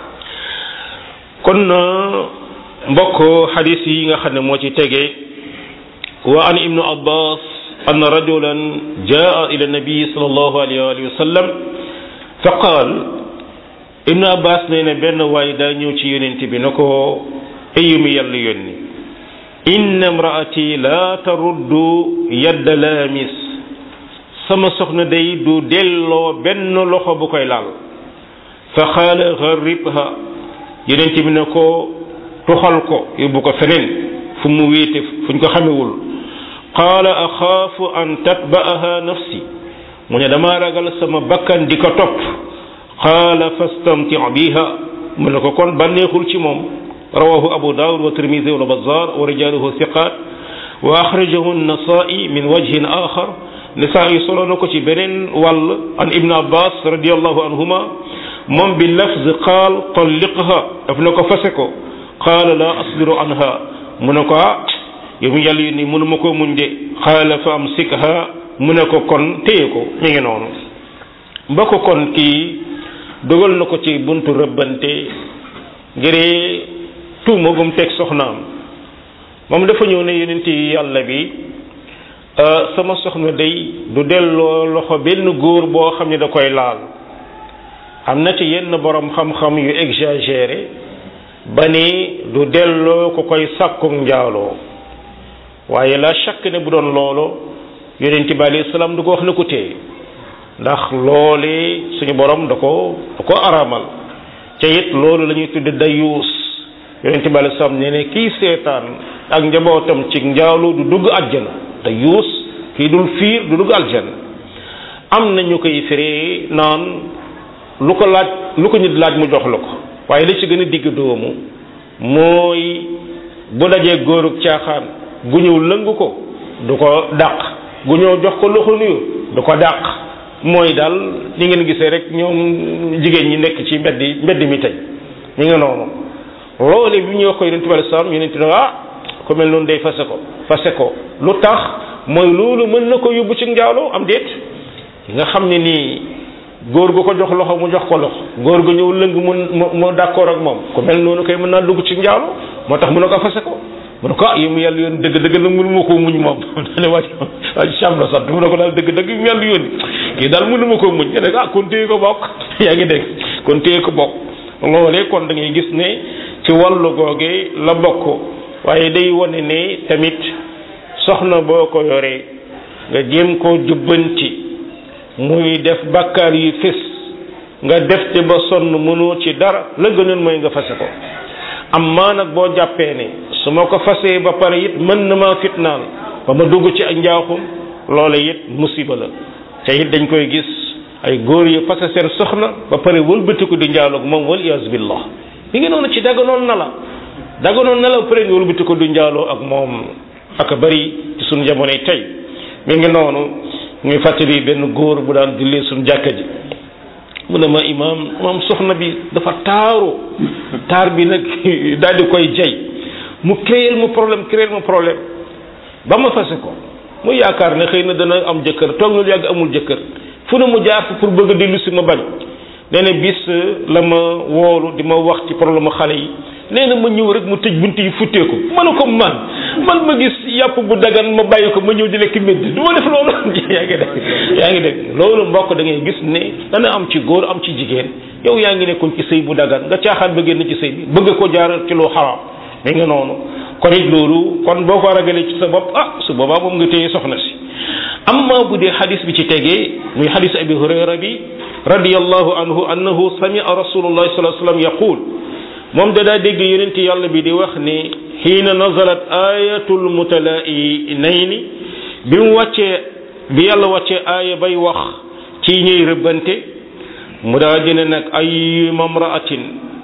kon mbokk xadis yi nga xam ne moo ci tege wa an ibnu abbas أن رجلا جاء إلى النبي صلى الله عليه وسلم فقال ابن عباس نينا بن واي دا ñew ci yonent bi nako ayumi yalla yonni إن امرأتي لا ترد يد لامس sama soxna day du delloo benn loxo bu koy laal fa xaala gharibha yonent bi ne ko tuxal ko yóbbu ko feneen fu mu wéete fuñ ko xamewul qaala axaafu an tatba'aha nafsi mu ne damaa ragal sama bakkan di ko topp qaala fastamti biha mu ne ko kon bànneexul ci moom rawahu abu daawud wa tirmisi wa bazar wa rijaluhu thiqat wa axrajahu nasai min wajhin axar nisaa'i solo na ko ci beneen wàll an ibn abbas radiallahu anhuma moom bi lafz qaal talliqha daf na ko fase ko qaala la asbiru anha mu ne ko ah yow mi yàlla ni mënuma ko muñ de qaala fa amsikha mu ne ko kon téye ko mi ngi noonu ba ko kon kii dogal na ko ci buntu rëbbante ngir tuuma gum teg soxnaam moom dafa ñëw ne yonent yi yàlla bi sama soxna day du delloo loxo benn góor boo xam ne da koy laal am na ci yenn borom xam-xam yu exagéré ba ni du delloo ko koy sàkku njaaloo waaye la chaque ne bu doon loolu yonent bi alayhi salaam du ko wax na ko téye ndax loole suñu borom da ko da ko aramal ca it loolu la ñuy tudde dayuus yonent bi alayhi salaam nee ne kii seetaan ak njabootam ci njaaloo du dugg àjjana dayuus kii dul fiir du dugg aljana am na ñu koy firee naan lu ko laaj lu ko nit laaj mu jox la ko waaye li ci gën a digg doomu mooy bu dajee góorug caaxaan gu ñëw lëng ko du ko dàq gu ñëw jox ko loxo nuyu du ko dàq mooy daal ni ngeen gisee rek ñoom jigéen ñi nekk ci mbedd mbedd mi tey ñu ngi noonu loole bi ñuy wax ko yonent bi alayhi salaam yonent ne ah ku mel noonu day fase ko fase ko lu tax mooy loolu mën na ko yóbbu ci njaaloo am déet nga xam ne nii góor gu ko jox loxo mu jox ko loxo góor gu ñëw lëng mu mu d'accord ak moom ku mel noonu koy mën naa dugg ci njaaloo moo tax mu ne ko fase ko mu ne ko ah yi mu yàlla yoon dëgg dëgg nag mënu ma koo muñ moom dane waaj waaj Cham la sant mu ne ko daal dëgg dëgg yi mu yàlla yoon kii daal mënu ma koo muñ nga ne ah kon téye ko bokk yaa ngi dégg kon téye ko bokk loolee kon da ngay gis ne ci wàllu googee la bokk waaye day wane ne tamit soxna boo ko yoree nga jéem koo jubbanti muy def bakkaar yu fés nga def te ba sonn mënoo ci dara la gënoon mooy nga fase ko amma nag boo jàppee ne su ma ko fasee ba pare it mën na maa fitnaal ba ma dugg ci ak njaaxum loola it musiba la te it dañ koy gis ay góor yu fase seen soxna ba pare wëlbatiku di njaaloog moom wal iyaazu billah mi ngi noonu ci daganoon na la daganoon na la ba pare nga wëlbatiku di njaaloo ak moom ak bari ci suñu jamonoy tey mi ngi noonu muy fàttali benn góor bu daan jullee suñu jàkka ji mu ne ma imaam moom soxna bi dafa taaru taar bi nag daal di koy jay mu créer mu problème créer mu problème ba ma fase ko mu yaakaar ne xëy na dana am jëkkër toog na lu yàgg amul jëkkër fu ne mu jaar fa pour bëgg a dellu si ma bañ nee na bis la ma woolu di ma wax ci problème xale yi nee na ma ñëw rek mu tëj bunt yi futteeku ma ne ko man man ma gis yàpp bu dagan ma bàyyi ko ma ñëw di lekk médd du ma def loolu yaa ngi dégg yaa ngi dégg loolu mbokk da ngay gis ne dana am ci góor am ci jigéen yow yaa ngi nekkoon ci sëy bu dagan nga caaxaan ba génn ci sëy bi bëgg ko jaar ci lu xaraam mi nga noonu kon it loolu kon boo ko ragalee ci sa bopp ah su boobaa moom nga téye soxna si amma bu dee xadis bi ci tegee muy xadis abi hurayra bi radiyallahu anhu annahu samia rasulullahi sallallahu alayhi wasallam yaqul moom da daa dégg yonent yàlla bi di wax ni xiina nazalat ayatul mutalainayni bi mu wàccee bi yàlla wàccee aaya bay wax ci ñuy rëbbante mu daa dina nag ay mamraatin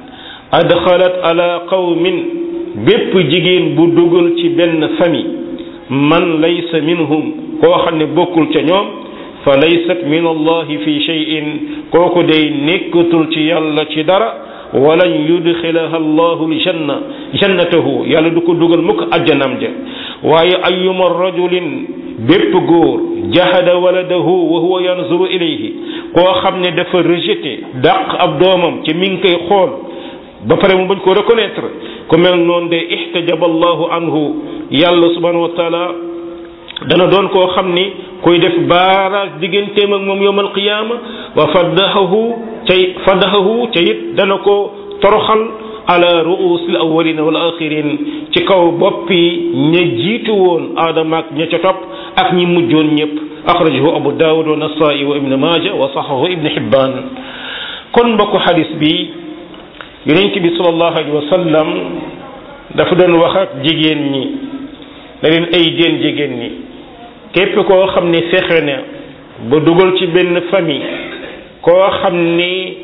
adxalat ala qawmin bépp jigéen bu dugal ci benn famille man laysa minhum koo xam ne bokkul ca ñoom fa laysat min allahi fi shay'in kooku day nekkatul ci yàlla ci dara walan yudxilaha allahu aljanna jannatahu yàlla du ko dugal mukk ajjanam ja waaye ayuma rajulin bépp góor jahada waladahu wa huwa yanzuru ilayhi koo xam ne dafa rejeté dàq ab doomam ci mi ngi koy xool ba pare mu bañ ko reconnaître ku mel noonu de ihtajaba allahu anhu yàlla subhanahu wa taala dana doon koo xam ni kuy def baaraas digganteem ak moom yowm alqiyaama wa faddahahu cay faddahahu ca it dana ko toroxal ala ruusil awalina wal axirin ci kaw boppi ña jiitu woon aadama ak ña ca topp ak ñi mujjoon ñëpp axrajahu abu daawud wa nasaa'i wa ibnu maaja wa saxahu ibnu hibbaan kon mbokku xadis bi yonent bi sallallahu alayhi wa sallam dafa doon wax ak jigéen ñi da leen ay jéen jigéen ñi képp koo xam ne fexe na ba dugal ci benn famille koo xam ni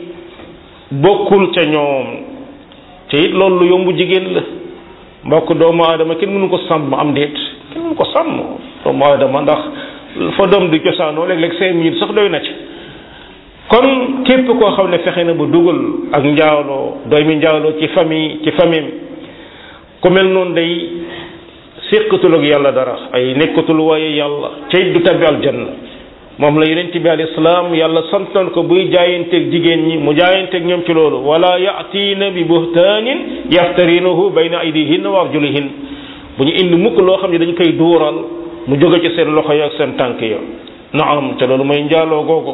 bokkul ca ñoom te it loolu lu yombu jigéen la mbokk doomu aadama kenn mënu ko sàmm am déet kenn mënu ko sàmm doomu aadama ndax fa doom di cosaanoo léeg-léeg cinq minutes sax doy na ci kon képp koo xam ne fexe na ba dugal ak njaaloo doomi njaaloo ci famille ci famille ku mel noonu day séqatul ak yàlla dara ay nekkatul waaye yàlla cay du tabbi aljanna moom la yonent bi alayhi salaam yàlla santoon ko buy jaayanteeg jigéen ñi mu jaayanteeg ñoom ci loolu wala yaatiina bi buhtaanin yaftarinahu bayna aydihin wa arjulihin bu ñu indi mukk loo xam ne dañ koy duural mu jóge ci seen loxo ya ak seen tànk ya naam te loolu mooy njaaloo googu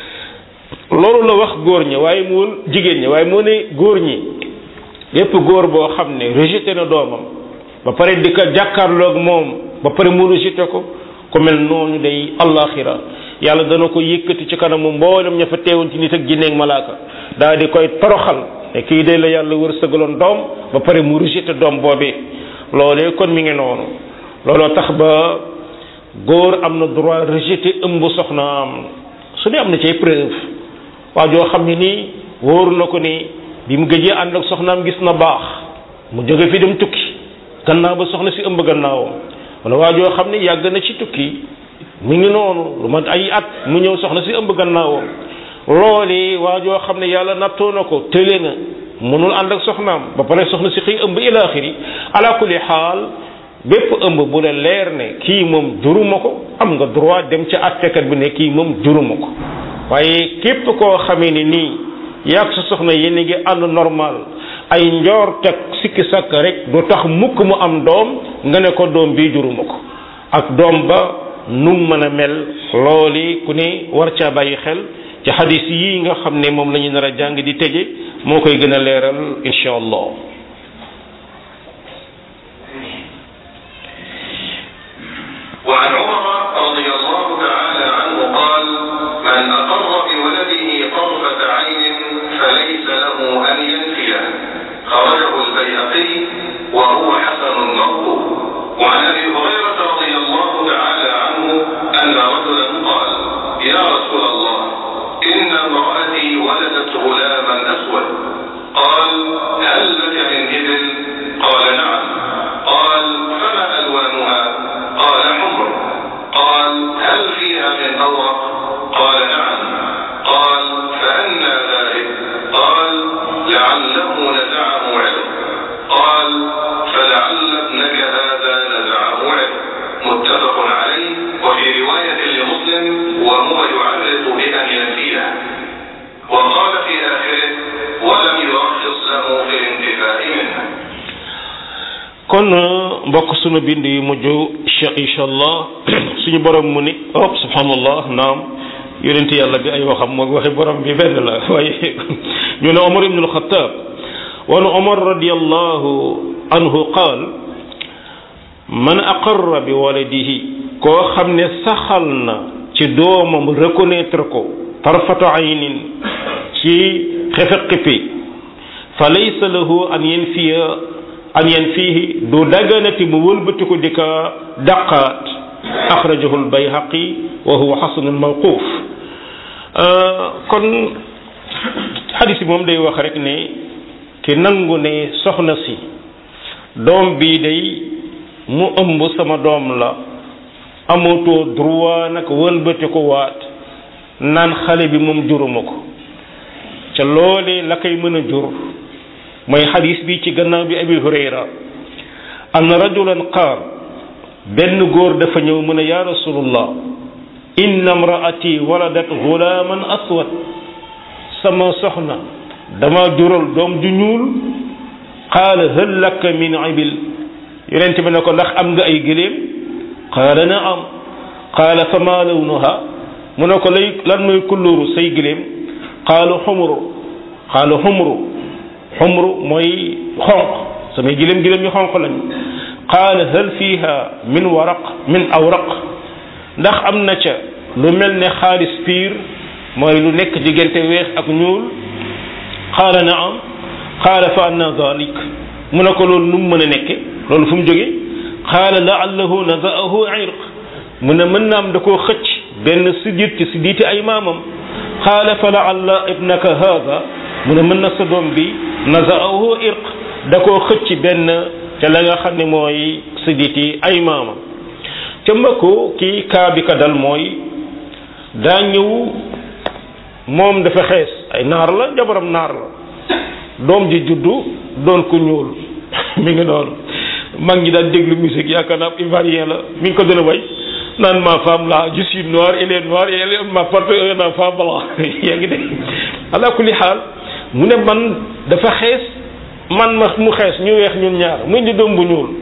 loolu la wax góor ñi waaye mu jigéen ñi waaye moo ne góor ñi lépp góor boo xam ne rejeté na doomam ba pare di ko jàkkaarloog moom ba pare mu rejeté ko ku mel noonu day allaxira yàlla dana ko yëkkati ci kanamu mboolem ña fa teewoon ci nit ak jinne ak malaaka daal di koy toroxal ne kii day la yàlla wërsëgaloon doom ba pare mu rejeté doom boobee loolee kon mi ngi noonu looloo tax ba góor am na droit rejeté ëmb soxnaam su dee am na ci preuve waa joo xam ne nii wóoru na ko ni bi mu gëjee ànd ak soxnaam gis na baax mu jóge fi dem tukki gannaaw ba soxna si ëmb gannaawam wala waa joo xam ne yàgg na ci tukki mi ngi noonu lu mat ay at mu ñëw soxna si ëmb gannaawam loole waa joo xam ne yàlla nattoo na ko tële na mënul ànd ak soxnaam ba pare soxna si xëy ëmb ila axiri ala kulli xaal bépp ëmb bu la leer ne kii moom juruma ko am nga droit dem ca attekat bi ne kii moom juruma ko waaye képp koo xamee ni nii yàgg sa soxna yéen a ngi ànd normal ay njoor teg sikki sakk rek du tax mukk mu am doom nga ne ko doom bii juruma ko ak doom ba num mën a mel looli ku ne war caa bàyyi xel ci xadis yi nga xam ne moom la ñu nar a jàng di tëje moo koy gën a leeral insha allah وعن عمر رضي الله تعالى عنه قال من أقر بولده طرفة عين فليس له أن ينفيه خرجه البيهقي وهو حسن مرفوع وعن أبي هريرة رضي الله تعالى عنه أن رجلا قال يا رسول الله إن امرأتي ولدت غلاما أسود قال هل لك من إبل قال نعم قال فما ألوانها قال حمر قال هل هل فيها من أورق قال نعم قال فأنى ذلك قال لعله نزعه علم قال فلعل ابنك هذا نزعه علم متفق عليه وفي رواية لمسلم وهو يعرض بأن ينفيه وقال في آخره ولم يرخص له في الانتفاء منه kon mbokk sunu bind yu mujj cheikh incha allah suñu borom mu ni oh subhanallah naam yonent yàlla bi ay waxam moo waxi borom bi benn la waaye ñu ne omar ibn alxataab wan omar radiallahu anhu qaal man aqarra bi waladihi koo xam ne saxal na ci doomam reconnaître ko tarfatu aynin ci xefe xipi fa laysa lahu an yanfiya an yanfihi du daganati mu wëlbati ko di ka daqaat axrajahu albayhaqi wa huwa xasanun mawquf kon xadis bi moom day wax rek ne ki nangu ne soxna si doom bii day mu ëmb sama doom la amatoo droit nag wëlbati ko waat naan xale bi moom juruma ko ca loolee la koy mën a jur mooy xadis bi ci gannaaw bi abi hurayra anna rajulan qaal benn góor dafa ñëw mu ne yaa rasulullah inna mraati waladat gulaaman aswad sama soxna dama jural doom ju ñuul qaala hal laka min ibil yonent bi ne ko ndax am nga ay gëléem qaala naam qaala fa ma lawnuha mu ne ko lay lan mooy kulluuru say gëléem qaalu xumru qaalu xumru xumru mooy xonq samay gëléem gëléem yu xonq lañu qaala hal fiha min waraq min awraq ndax am na ca lu mel ne xaalis piir mooy lu nekk diggante weex ak ñuul qaala naam qaala fa anna dalik mu ne ko loolu nu mu mën a nekke loolu fu mu jóge qaala laallahu nazaahu irq mu ne mën na am da koo xëcc benn sidit ci siditi ay maamam qaala fa laalla ibnaka haada mu ne mën na sa doom bi nazaahu irq da koo xëcc benn te la nga xam ne mooy siditi ay maamam ca mbëkku kii kaa bi ka dal mooy daa ñëw moom dafa xees ay naar la jabaram naar la doom ji juddu doon ku ñuul mi ngi noonu mag ñi daan déglu musique yaakaar naa ivoirien la mi ngi ko doon way naan ma femme là je suis noir elle est noire et elle ma porte ma femme blanc yaa ngi dégg ala kulli xaal mu ne man dafa xees man ma mu xees ñu weex ñun ñaar mu indi doom bu ñuul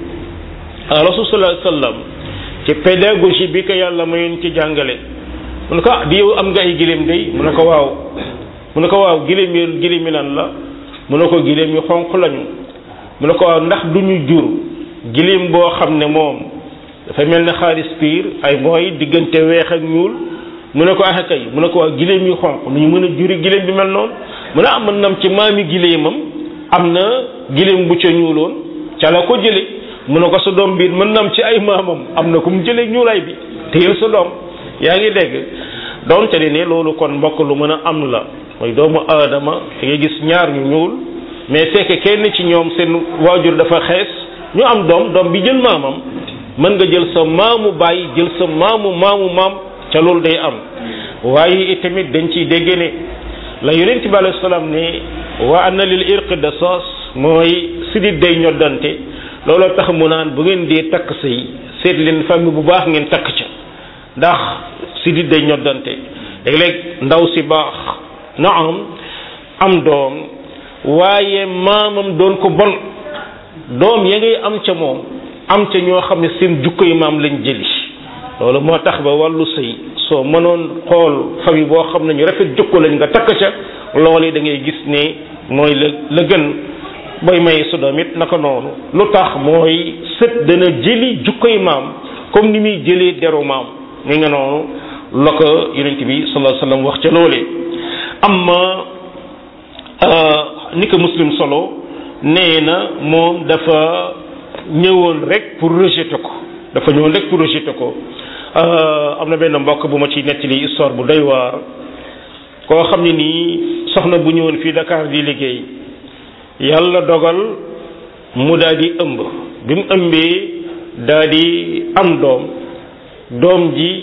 rasul sallallahu alayhi wasallam ci pédagogie bi ko yàlla mayoon ci jàngale mu ne ko ah di yow am nga ay giléem day mu ne ko waaw mu ne ko waaw giléem yi giléem yi lan la mu ne ko giléem yu xonq lañu mu ne ko waaw ndax du ñu jur giléem boo xam ne moom dafa mel ne xaalis piir ay mooy diggante weex ak ñuul mu ne ko ah kay mu ne ko waaw giléem yu xonq nu ñu mën a juri giléem bi mel noonu mu ne am mën nam ci maami giléemam am na giléem bu ca ñuuloon ca la ko jële mu ne ko sa doom biir mën nam ci ay maamam am na ku mu jëlee ñuulaay bi téyel sa doom yaa ngi dégg doonte ne ne loolu kon mbokk lu mën a am la mooy doomu aadama da ngay gis ñaar ñu ñuul mais fekk kenn ci ñoom seen waajur dafa xees ñu am doom doom bi jël maamam mën nga jël sa maamu bàyyi jël sa maamu maamu maam ca loolu day am waaye itamit dañ ciy dégg ne la yonent bi alayhi salaam ne wa anna lil irq de sos mooy sidit day ñoddante looloo tax mu naan bu ngeen dee takk sëy seet leen famille bu baax ngeen takk ca ndax sidit day ñoddante léeg-léeg ndaw si baax na am am doom waaye maamam doon ko bon doom ya ngay am ca moom am ca ñoo xam ne seen jukko yi maam lañ jëli loolu moo tax ba wàllu sëy soo mënoon xool famille boo xam ne ñu rafet jukko lañ nga takk ca loolu da ngay gis ne mooy la la gën booy may sa doom it naka noonu lu tax mooy sët dana jëli jukkoy maam comme ni muy jëlee deru maam mi nga noonu la ko yonent bi sallallahu alayhi wasallam wax ca loolee amma ni ko muslim solo nee na moom dafa ñëwoon rek pour rejeter ko dafa ñëwoon rek pour rejeter ko am na benn mbokk bu ma ci nettali histoire bu doy waar koo xam ne nii soxna bu ñëwoon fii Dakar di liggéey yàlla dogal mu daal di ëmb bi mu ëmbee daal di am doom doom ji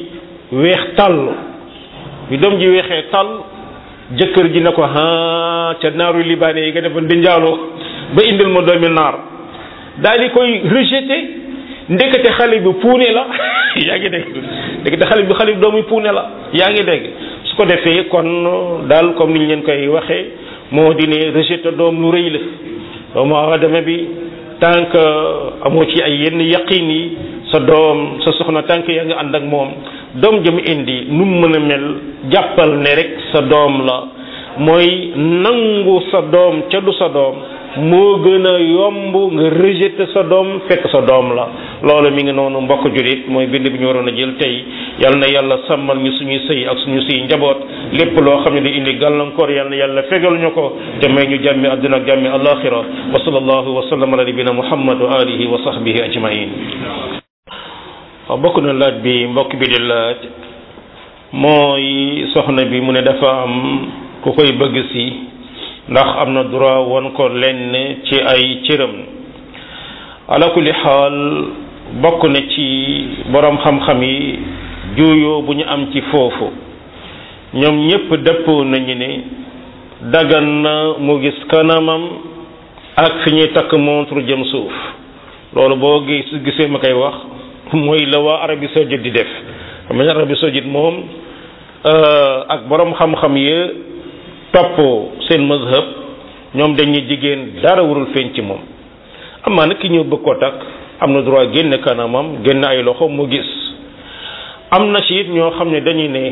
weex tàll bi doom ji weexee tàll jëkkër ji ne ko ah ca naaru libaane yi nga defoon di njaaloo ba indil ma doomi naar daal di koy rejeté ndekete xale bi puune la yaa ngi dégg ndekete xale bi xale bi doomu puune la yaa ngi dégg su ko defee kon daal comme ni ñu leen koy waxee moo di ne rejeté doom lu rëy la doomu aadama bi tant que amoo ci ay yenn yaqin yi sa doom sa soxna tànk yaa ngi ànd ak moom doom jëm indi nu mu mën a mel jàppal ne rek sa doom la mooy nangu sa doom ca du sa doom moo gën a yomb nga rejeter sa doom fekk sa doom la loolu mi ngi noonu mbokk julit mooy bind bi ñu waroon a jël tey yal na yàlla sàmmal ñu suñuy sëy ak suñu sëy njaboot lépp loo xam ne di indi gàllankoor yal na yàlla fegal ñu ko te may ñu jàmmi àdduna ak jàmmi alaxira wa sallallahu wa sallam ala nabina muhammad wa alihi wa sahbihi ajmain waaw bokk na laaj bi mbokk bi di laaj mooy soxna bi mu ne dafa am ku koy bëgg si ndax am na droit won ko lenn ci ay cëram ala kulli xaal bokk na ci borom xam-xam yi juuyoo bu ñu am ci foofu ñoom ñépp dëppoo nañu ne dagan na mu gis kanamam ak fi ñuy takk montre jëm suuf loolu boo gis gisee ma koy wax mooy la waa Arabie saoudite di def xam nga Arabie saoudite moom ak borom xam-xam yi topp seen mazhab ñoom dañuy jigéen dara warul feeñ ci moom amaa nag ki ñëw bëgg ko takk am na droit génn kanamam génn ay loxo mu gis am na ci it ñoo xam ne dañuy ne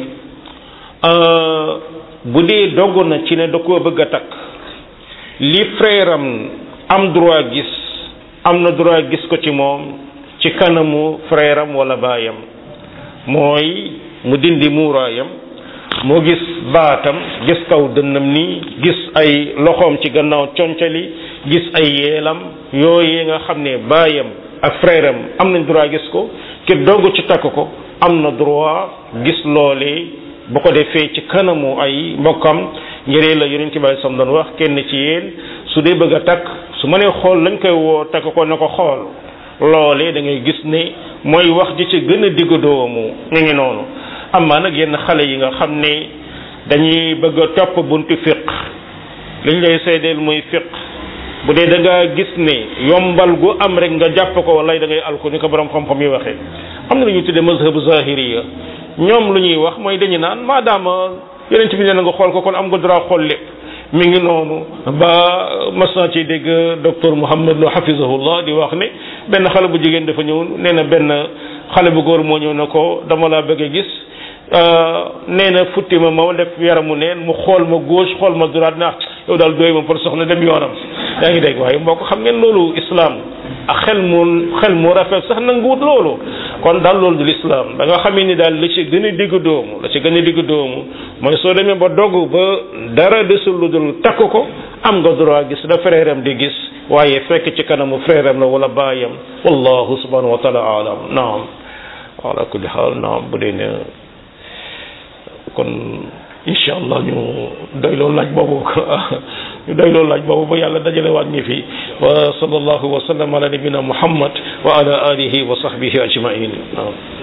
bu dee dogg na ci ne da koo bëgg a takk li frère am am droit gis am na droit gis ko ci moom ci kanamu frère am wala baayam mooy mu dindi muuraayam moo gis baatam gis kaw dënnam nii gis ay loxoom ci gannaaw concali gis ay yeelam yooyu nga xam ne baayam ak frère am am nañ droit gis ko ki dogg ci takk ko am na droit gis loolee bu ko defee ci kanamu ay mbokkam njëree la yonent bi sam doon wax kenn ci yéen su dee bëgg a takk su ma nee xool lañ koy woo takk ko na ko xool loolee da ngay gis ne mooy wax ji ci gën a digg doomu ñu ngi noonu amaa nag yenn xale yi nga xam ne dañuy bëgg a topp buntu fiq liñ lay seedeel muy fiq bu dee da ngaa gis ne yombal gu am rek nga jàpp ko wala da ngay alko ni ko borom xam-xam yi waxee am na lu ñuy tuddee mazhabu zahiriya ñoom lu ñuy wax mooy dañu naan maadaama yonent bi nee na nga xool ko kon am nga droit xool lépp mi ngi noonu ba mas naa ci dégg docteur Mouhamed Lo hafizahullah di wax ne benn xale bu jigéen dafa ñëw nee na benn xale bu góor moo ñëw na ko dama laa bëgg a gis nee na futti ma ma def yaramu neen mu xool ma gauche xool ma droite na yow daal doy ma pour soxna dem yoonam yaa ngi dégg waaye mbokk xam ngeen loolu islam ak xel mu xel mu rafet sax nanguwut loolu kon daal loolu du l'islam da nga xamee ni daal la ci gën a digg doomu la ci gën a digg doomu mooy soo demee ba dogg ba dara desul lu dul takk ko am nga droit gis la frère am di gis waaye fekk ci kanamu frère am la wala baayam wallahu subhanahu wa taala alam naam ala kulli xaal naam bu dee ne kon incha allah ñu doy loolu laaj boobu ñu doy loolu laaj boobu ba yàlla dajale waat ñi fi wa sallallahu wa sallam ala nabina muhammad wa ala alihi wa sahbihi ajmain naam